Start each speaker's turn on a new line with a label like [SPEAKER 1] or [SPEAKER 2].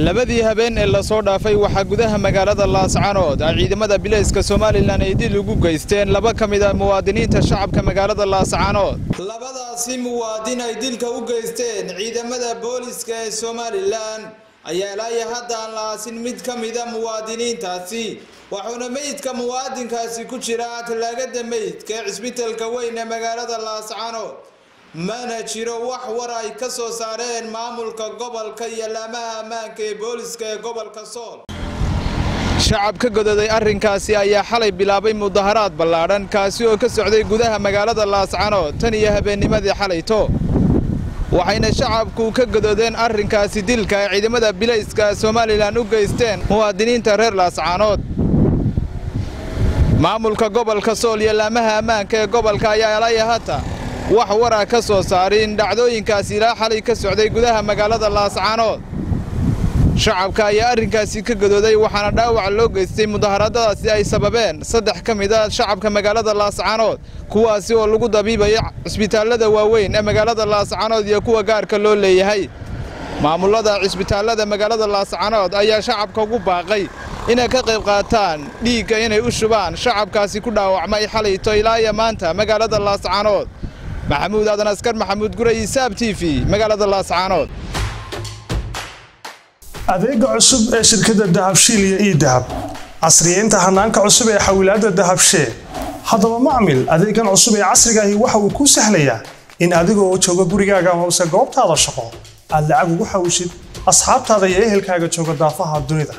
[SPEAKER 1] labadii habeen ee lasoo dhaafay waxaa gudaha magaalada laascanood ay ciidamada bilayska somalilan ay dil ugu geysteen laba ka mid a muwaadiniinta shacabka magaalada laascanood labadaasi muwaadin ay dilka u geysteen ciidamada booliska ee somalilan ayaa ilaayo haddaan la aasin mid ka mida muwaadiniintaasi waxuuna meydka muwaadinkaasi ku jira tallaagada meydka ee cisbitalka weyn ee magaalada laascanood mana jiro wax war ay ka soo saareen maamulka gobolka iyo laamaha ammaanka ee booliska ee gobolka sool shacab ka gododay arrinkaasi ayaa xalay bilaabay mudaharaad ballaadhan kaasi oo ka socday gudaha magaalada laascanood tan iyo habeennimadii xalayto waxayna shacabku ka gododeen arrinkaasi dilka ay ciidamada bilayska somalilan u geysteen muwaadiniinta reer laascanood maamulka gobolka sool iyo laamaha ammaanka ee gobolka ayaa elaya hata wax wara ka soo saarin dhacdooyinkaasi ilaa xalay ka socday gudaha magaalada laascanood shacabka ayaa arrinkaasi ka godooday waxaana dhaawac loo geystay mudaharadadaasi ay sababeen saddex ka mid a shacabka magaalada laascanood kuwaasi oo lagu dabiibaya cisbitaallada waaweyn ee magaalada laascanood iyo kuwa gaarka loo leeyahay maamulada cisbitaallada magaalada laascanood ayaa shacabka ugu baaqay inay ka qayb qaataan dhiigga inay u shubaan shacabkaasi ku dhaawacmay xalayto ilaa iyo maanta magaalada laascanood maxamuud aadan askar maxamuud guray isaab t v magaalada laascaanood
[SPEAKER 2] adeega cusub ee shirkadda dahabshiil iyo ii dahab casriyeynta hanaanka cusub ee xawilaadda dahabshee haddaba macmil adeegan cusub ee casrigaahi waxa uu kuu sahlayaa in adigoo jooga gurigaaga amase goobtaada shaqo aad lacag ugu xawishid asxaabtaada iyo ehelkaaga jooga daafaha dunida